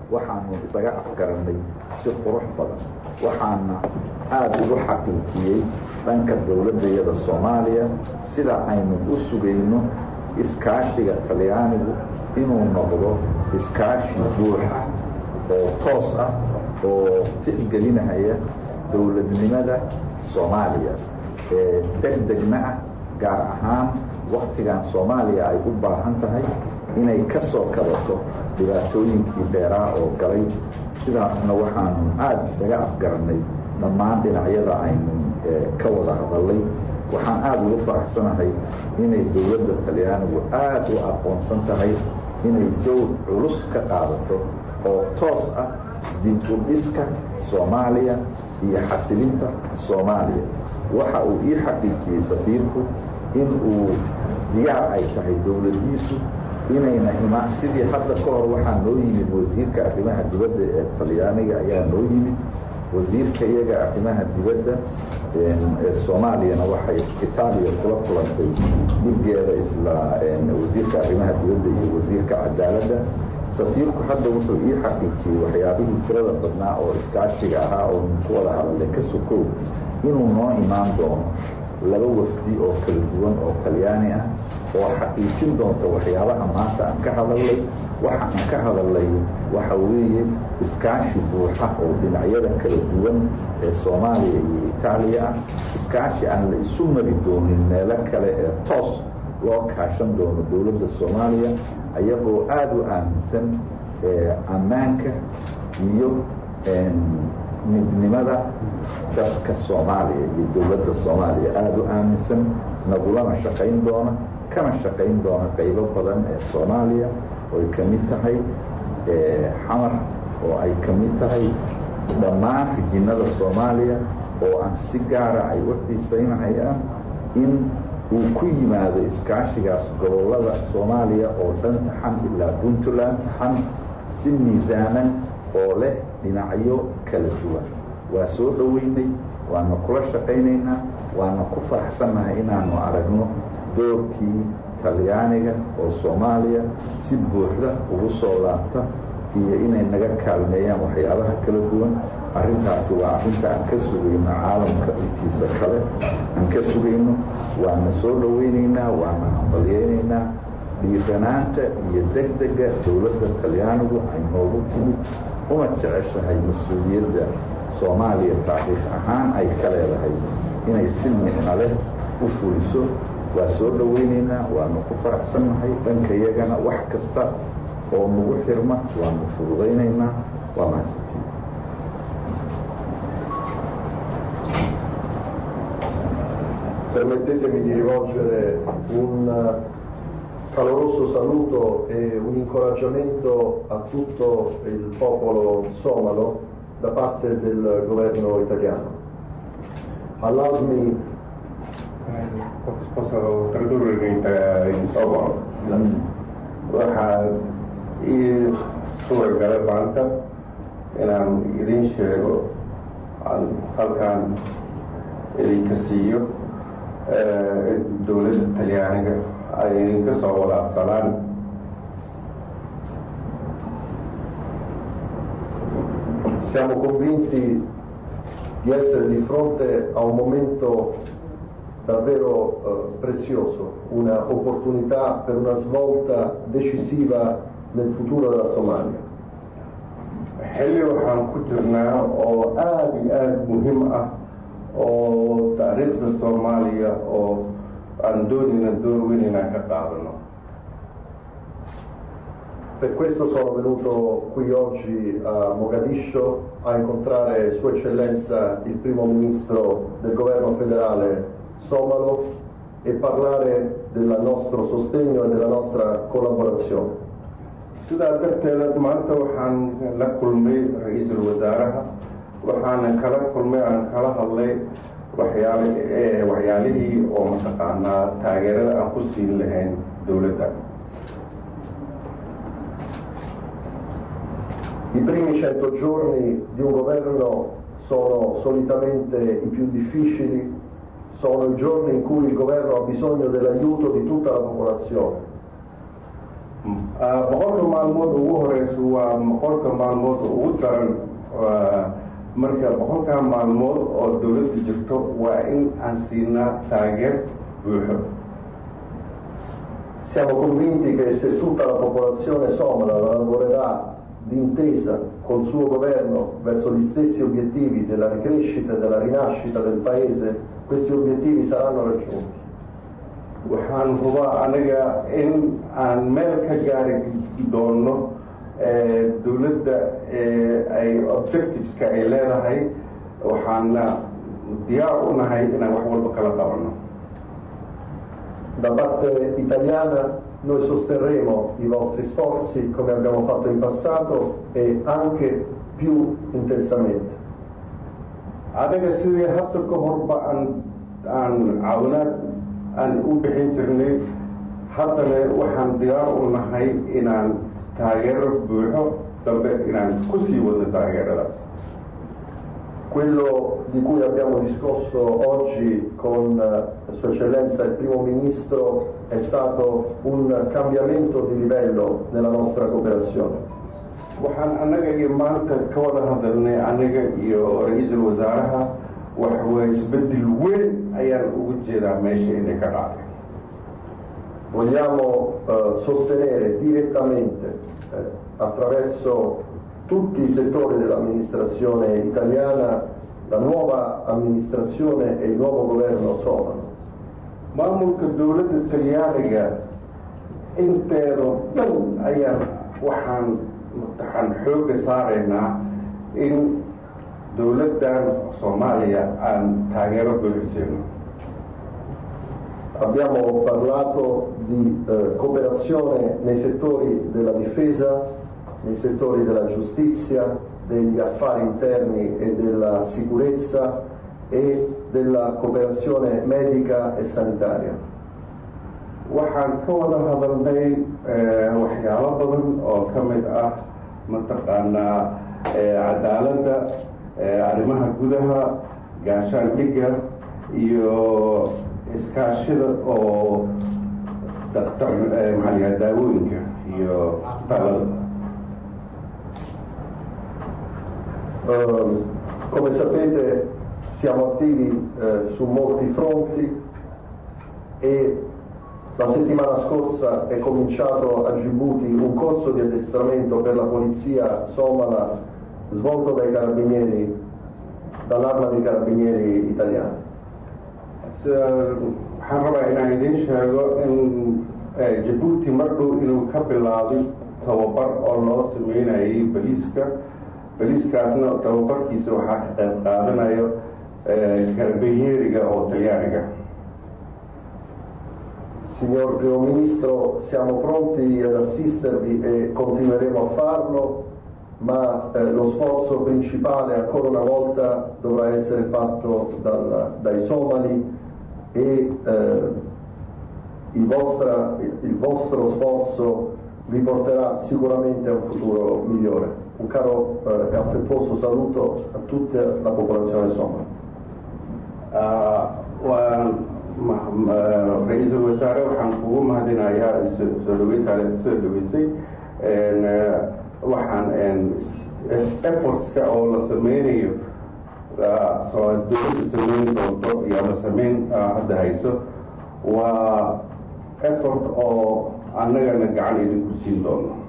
waxaanu isaga afgarannay si qurux badan waxaana aada ugu xaqiijiyey dhanka dowladdayada soomaaliya sida aynu u sugayno iskaashiga talyaanigu inuu noqdo iskaashi buuxa oo toos ah oo tixgelinaya dowladnimada soomaaliya ee deg degna ah gaar ahaan waktigan soomaaliya ay u baahan tahay inay ka soo kabato dhibaatooyinkii dheeraa oo galay sidaasna waxaanu aada isaga afgarannay dhammaan dhinacyada aynu ka wada hadallay waxaan aada ugu faraxsanahay inay dowladda talyaanigu aada u aqoonsan tahay inay dowr culus ka qaadato oo toos ah dib u dhiska soomaaliya iyo xasilinta soomaaliya waxa uu ii xaqiijiyey safiirku in uu diyaar ay tahay dowladdiisu inayna imaan sidii hadda ka hor waxaa noo yimid wasiirka arrimaha dibadda ee talyaaniga ayaa noo yimid wasiirka iyaga arrimaha dibadda ee soomaaliyana waxay itaaliya kula kulantay dhigeeda isla wasiirka arrimaha dibadda iyo wasiirka cadaaladda safiirku hadda wuxuu ii xaqiijiyey waxyaabihii tirada badnaa oo iskaashiga ahaa oo ku wada hadalay ka sokow inuu noo imaan doono laba wafdi oo kala duwan oo talyaani ah oo xaqiijin doonta waxyaabaha maanta aan ka hadalnay waxa aan ka hadalnay waxa weeye iskaashi buuxa oo dhinacyada kala duwan ee soomaaliya iyo itaaliya ah iskaashi aan la isu mari doonin meelo kale ee toos loo kaashan doono dowladda soomaaliya ayagoo aada u aaminsan ammaanka iyo midnimada dadka soomaaliya iyo dowladda soomaaliya aada u aaminsan nagulana shaqayn doona kana shaqayn doona qaybo badan ee soomaaliya oo ay ka mid tahay xamar oo ay ka mid tahay dhammaan rijinada soomaaliya oo aan si gaara ay u xiisaynahayaan in uu ku yimaado iskaashigaas gobollada soomaaliya oo dhan taxan ilaa puntland taxan si miisaaman oo leh dhinacyo kala duwan waa soo dhoweynay waana kula shaqaynaynaa waana ku faraxsannahay inaanu aragno doorkii talyaaniga oo soomaaliya si buuxda ugu soo laabta iyo inay naga kaalmeeyaan waxyaabaha kala duwan arrintaasi waa arrinta aan ka sugayno caalamka intiisa kale aan ka sugayno waana soo dhoweynaynaa waana hambalyeynaynaa dhiiranaanta iyo degdega dowladda talyaanigu ay noogu timid una jeceshahay mas-uuliyadda soomaaliya taariikh ahaan ay ka leedahay inay si micno leh u fuliso waa soo dhoweynaynaa waanu ku faraxsannahay dhanka iyagana wax kasta oo nagu xirma waanu fududaynaynaa waa mahadsantiin Permettetemi di rivolgere un caloroso saluto e un incoraggiamento a tutto il popolo somalo da parte del governo italiano. Allow me posso tradurre in, in somalo waxaa ii suuragala maanta inaan idin sheego aan halkaan idinka siiyo dowladda talyaaniga ay idinka soo walaacsanaan Siamo convinti di essere di fronte a un momento davvero eh, prezioso, una opportunità per una svolta decisiva nel futuro della Somalia. xilli waxaan ku jirnaa oo aada iyo aada muhiim ah oo taariikhda soomaaliya oo aan doonayna door weyn inaan ka qaadano Per questo sono venuto qui oggi a Mogadiscio a incontrare Sua Eccellenza il Primo Ministro del Governo federale somalo e parlare del nostro sostegno e della nostra collaborazione. sidaa darteeda maanta waxaan la kulmay ra-iisul wasaaraha waxaana kala kulmay aan kala hadlay waxyaal waxyaalihii oo mataqaanaa taageerada aan ku siin lahayn dowladda I primi cento giorni di un governo sono solitamente i più difficili, sono i giorni in cui il governo ha bisogno dell'aiuto di tutta la popolazione. boqolka maalmood ugu horeysa waa boqolka maalmood ugu daran marka boqolkaa maalmood oo dowladda jirto waa in aan siinaa taageer buuxo Siamo convinti che se tutta la popolazione somala lavorerà d'intesa col suo governo verso gli stessi obiettivi della ricrescita e della rinascita del Paese, questi obiettivi saranno raggiunti. waxaan hubaa aniga in aan meel ka gaari doono dowladda ay objectiveska ay leedahay waxaana diyaar u nahay inaan wax walba kala qabanno Da parte italiana noi sosterremo i vostri sforzi come abbiamo fatto in passato e anche più intensamente. adaga sidii hadda ka horba aan aan caawinaad aan u bixin jirnay haddana waxaan diyaar u nahay inaan taageero buuxo dambe inaan ku sii wadno taageeradaas Quello di cui abbiamo discusso oggi con eh, Sua Eccellenza il Primo Ministro è stato un cambiamento di livello nella nostra cooperazione. waxaan annaga iyo maanta ka wada hadalnay aniga iyo ra-iisul wasaaraha waxway isbeddel weyn ayaan ugu jeedaa meesha inay ka dhacday Vogliamo eh, sostenere direttamente eh, attraverso tutti i settori dell'amministrazione italiana la nuova amministrazione e il nuovo governo somalo. maamulka dowladda talyaaniga inteedo dhan ayaan waxaan waxaan xoogga saaraynaa in dowladdan soomaaliya aan taageero buuxisayno Abbiamo parlato di eh, cooperazione nei settori della difesa, nei settori della giustizia, degli affari interni e della sicurezza e della cooperazione medica e sanitaria. waxaan ka wada hadalnay waxyaalo badan oo ka mid ah mataqaanaa cadaaladda arrimaha gudaha gaashaandhigga iyo iskaashida oo daktar maxaa la yidhaha daawooyinka iyo isbitaalada Eh, come sapete siamo attivi eh, su molti fronti e la settimana scorsa è cominciato a Djibouti un corso di addestramento per la polizia somala svolto dai carabinieri, dall'arma dei carabinieri italiani. waxaan rabaa inaan idiin sheego in jabuuti mar dhow inuu ka bilaabay tababar oo loo sameynayay baliiska baliiskaasna tababarkiisa waxaa ka qayb qaadanayo karabinyeeriga oo talyaaniga Signor Primo Ministro, siamo pronti ad assistervi e continueremo a farlo, ma eh, lo sforzo principale ancora una volta dovrà essere fatto dal- dai somali e eh, il, vostra- il vostro sforzo vi porterà sicuramente a un futuro migliore. Un caro eh, e affettuoso saluto a tutta la popolazione somala. waan ra-iisul wasaare waxaan kugu mahadinayaa soo dhaweyntaale soo dhaweysay waxaan effortska oo la sameynayo soo dowladda sameyn doonto iyo la sameyn hadda hayso waa effort oo annagana gacan idinku siin doono